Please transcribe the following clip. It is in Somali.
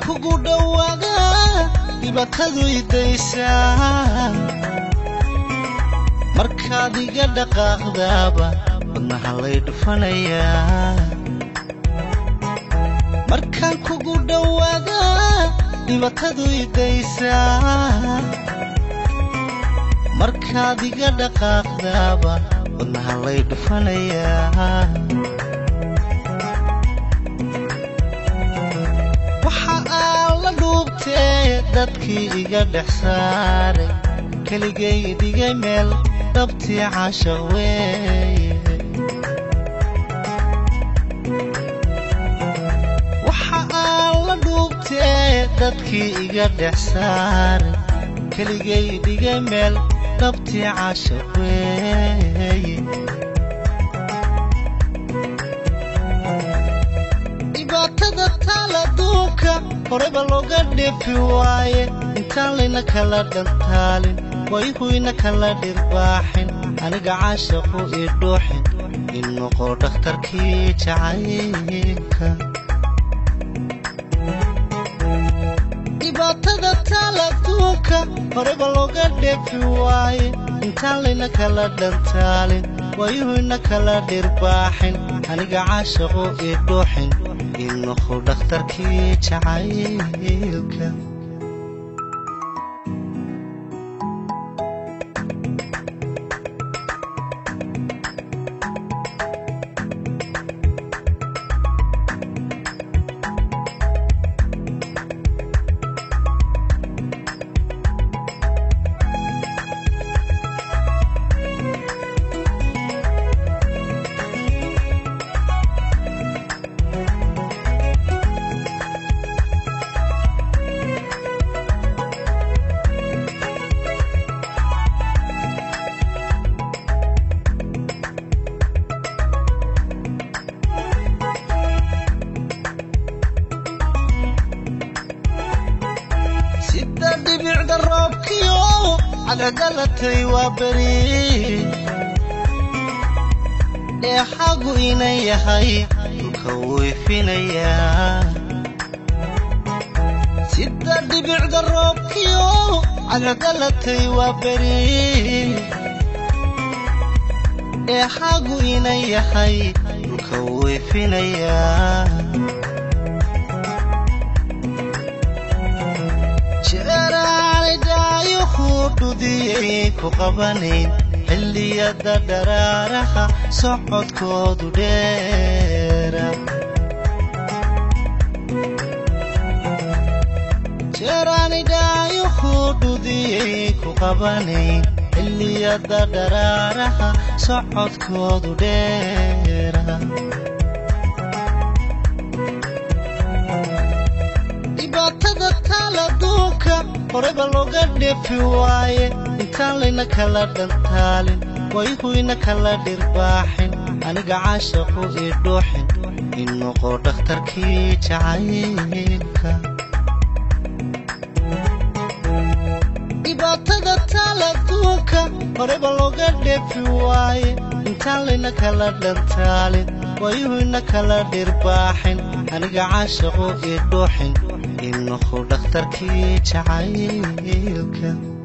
kugu dhowaada dhibaatadu idaysaa markaad iga dhaqaaqdaaba wadnaha lay dhufanayaa markaan kugu dhowaada dhibaatadu idaysaa markaad iga dhaqaaqdaaba wadnaha lay dhufanayaa waxa aan la dhuubtee dadkii iga dhex saaray keligay dhigay meel dhabtii casha weeye waxa aan la dhuubtee dadkii iga dhex saaray keligay dhigay meel dhabtii casha weeye dhibaatada taal adduunka horeba looga dheefi waaye intaan layna kala dhantaalin wayhuyna kala dhirbaaxin aniga caashaqu ii dhuuxin in noqo dhakhtarkii jacaylka dhibaatada taal adduunka horeba looga dheefi waaye intaan layna kala dhantaalin wayuhuyna kala dhirbaaxin aniga caashaqu ii dhuuxin in noqo dhakhtarkii jacaylka sida dhibicda roobkiyo cadcedalatay waa beri dheexagu inan yahay dhulka weyfinayaa sida dhibicda roobkiyo cadcedalatay waa beri dheexagu inan yahay dhulka weyfinayaa jeeraanay dhaayuhu dhudiyay ku qabanayn xilliyada dharaaraha socodkoodu dheera jeeraanay dhaayuhu dhudiyay ku qabanayn xilliyada dharaaraha socodkoodu dheera dhibaatada taal adduunka horeba looga dheefi waaye intaan layna kala dhantaalin wayhuyna kala dhirbaaxin aniga caashaqu ii dhuuxin in noqo dhakhtarkii jacaylka dhibaatada taal adduunka horeba looga dheefi waaye intaan layna kala dhantaalin wayuhuyna kala dhirbaaxin aniga caashaqu ii dhuuxin in noqo dhakhtarkii jacaylka